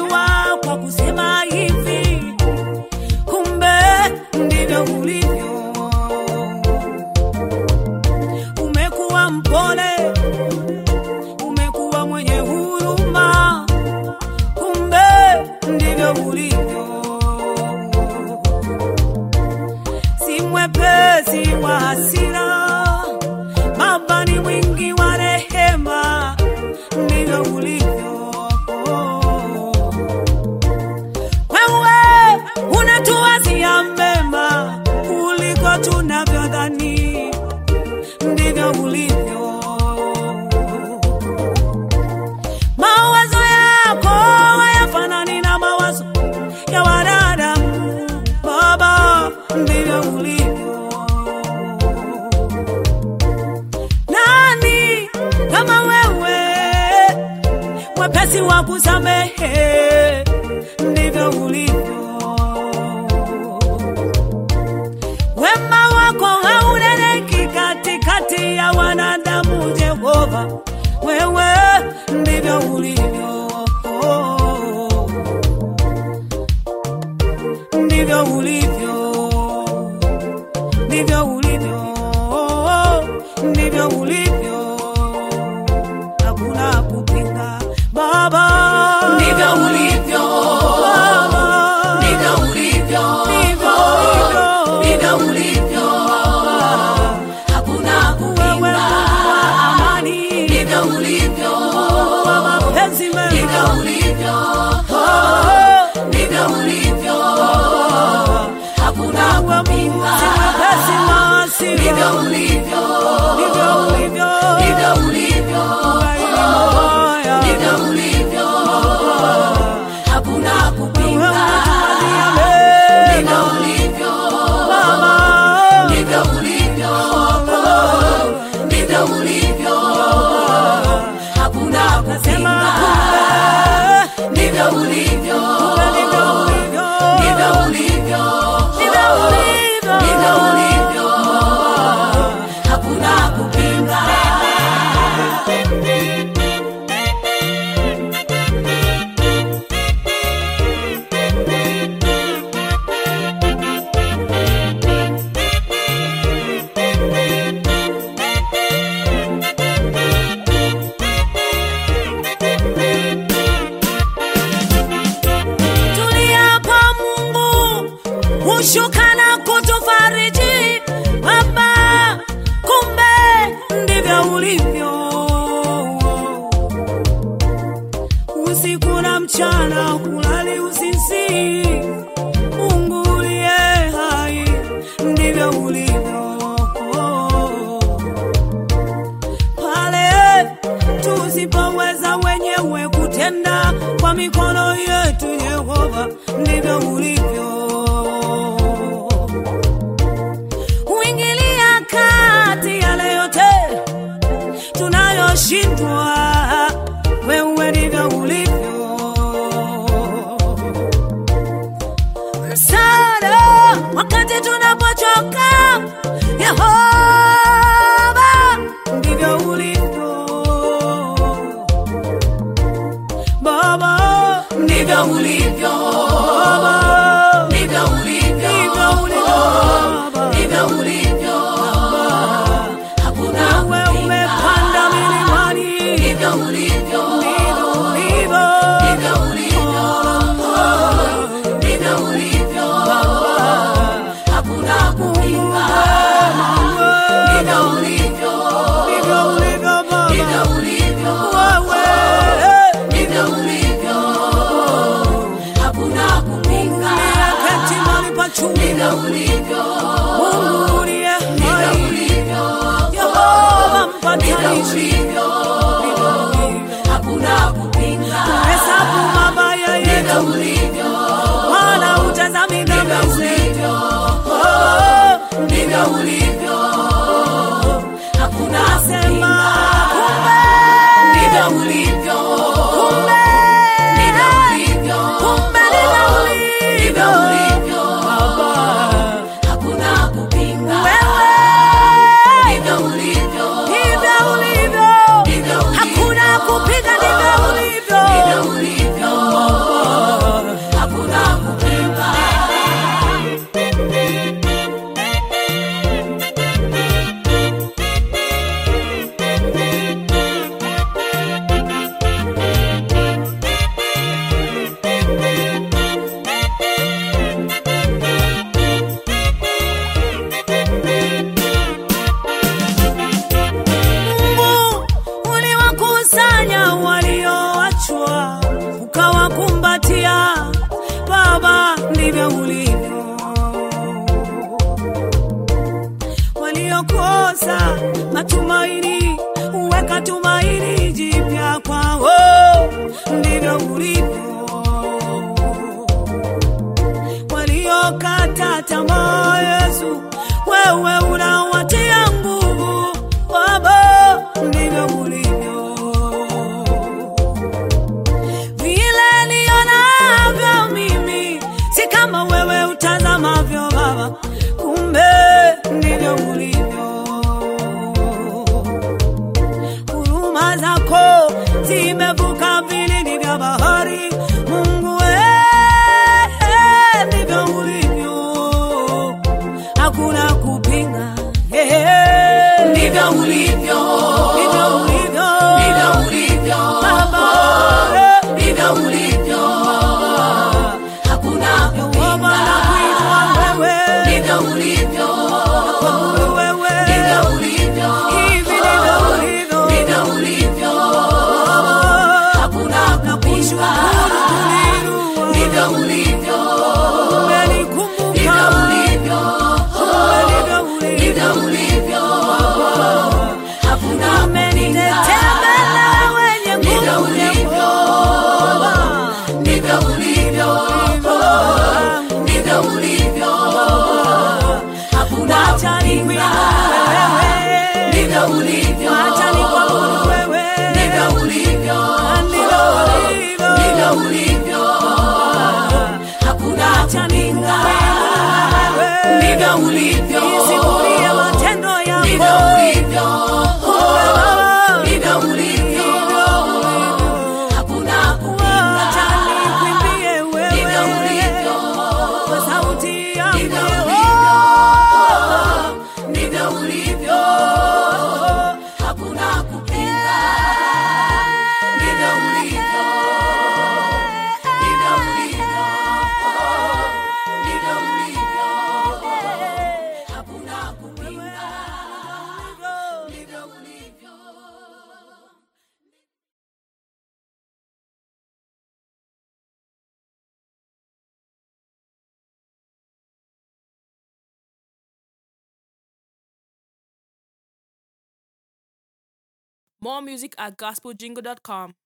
umebarikiwa kwa kusema hivi, kumbe ndivyo ulivyo. Umekuwa mpole, umekuwa mwenye huruma, kumbe ndivyo ulivyo. Si mwepesi wa hasira, Baba ni mwingi wa rehema, ndivyo ulivyo. Wewe unatuwazia mema kuliko tunavyodhani, ndivyo ulivyo. Mawazo yako hayafanani na mawazo ya wanadamu, Baba, ndivyo ulivyo. Nani kama wewe, mwepesi wa kusamehe, ndivyo ulivyo. Wema wako hauneneki katikati ya wanadamu, Jehova, wewe ndivyo ulivyo, ndivyo ulivyo, ndivyo ulivyo, ndivyo ulivyo, hakuna kupinga Baba, Ndivyo ulivyo, Baba, ndivyo ulivyo, ndivyo ulivyo. ndivyo ulivyo, hakuna Wewe kupinga. wa amani, Ndivyo ulivyo, wa mapenzi ndivyo mema, ulivyo, Oh, ndivyo ulivyo, hakuna wewe kupinga. si mwepesi wa hasira, Ndivyo ulivyo, ndivyo ulivyo. ndivyo ulivyo, Ugaili mabaya, ndivyo ulivyo, hakuna wewe kupinga. unatuwazia Ndivyo mema, ulivyo, Baba. ndivyo ulivyo, ndivyo ulivyo, hakuna Sema kupinga. kumbe, Ndivyo ulivyo, kumbe ndivyo ulivyo. ndivyo ulivyo, Ndivyo ulivyo. ndivyo ulivyo, hakuna kupinga. Tuliapa Mungu hushuka na kutufariji Baba, kumbe ndivyo ulivyo. Usiku na mchana hulali usisi, Mungu uliye hai, ndivyo ulivyo pale tusipoweza wenyewe kutenda kwa mikono yetu, Yehova, ndivyo ulivyo. Huingilia kati yale yote tunayoshindwa, wewe ndivyo ulivyo. Msaada wakati tunapochoka, Yehova, ndivyo ulivyo. Baba, Ndivyo ulivyo, Baba, ndivyo ulivyo, ndivyo ulivyo Baba. ndivyo ulivyo, hakuna Wewe kupinga. umepanda milimani, Ndivyo ulivyo, ndivyo ulivyo. ndivyo ulivyo, ndivyo ulivyo, hakuna kupinga. Ndivyo ulivyo, Ndivyo ulivyo Baba. ndivyo ulivyo, Wewe, ndivyo ulivyo, hakuna kupinga. keti mahali pa juu. Ndivyo ulivyo, Mungu uliye ndivyo hai, ulivyo, Yehova ndivyo mpatanishi. ulivyo, Ndivyo ulivyo. hakuna kupinga. Hesabu mabaya Ndivyo yetu, ulivyo, wala hutazami dhambi ndivyo zetu. ulivyo, Oh, ndivyo ulivyo, hakuna Sema kupinga. Ndivyo ulivyo, kumbe, ndivyo ulivyo, kumbe ndivyo ndivyo ulivyo. ulivyo, Baba, uliowatia Baba, ndivyo ulivyo. Waliokosa matumaini, uweka tumaini jipya kwao, ndivyo ulivyo. Waliokata tamaa, Yesu, wewe unawatia nguvu, Baba, ndivyo ulivyo vile nionavyo mimi si kama wewe utazamavyo Baba, kumbe ndivyo ulivyo. Huruma zako zimevuka vilindi vya bahari, Mungu wewe, ndivyo ulivyo, hakuna kupinga. Eh, ndivyo ulivyo, ndivyo ulivyo, ndivyo ulivyo, Baba, eh, ndivyo ulivyo, hakuna Yehova kupinga. nakuinua wewe, Ndivyo ulivyo, kuabudu wewe, ndivyo ulivyo, hivi ndivyo ulivyo. ndivyo ulivyo, hakuna kupinga. Ndivyo ulivyo, ndivyo ulivyo, ndivyo ulivyo, hakuna kupinga. Ndivyo ulivyo, ndivyo ulivyo, ndivyo ulivyo, hakuna kupinga. Ndivyo ulivyo, ndivyo ulivyo, ndivyo ulivyo, hakuna kupinga. Ndivyo ulivyo, matendo ndivyo yako ulivyo, ndivyo ulivyo, hakuna kupinga. Acha nikuimbie Ndivyo wewe ulivyo, kwa sauti yangu ndivyo Yehova. ulivyo, ndivyo ulivyo, hakuna kupinga. Ndivyo ulivyo, ndivyo ulivyo, ndivyo ulivyo, hakuna kupinga. Ndivyo ulivyo. More music at gospeljingle.com.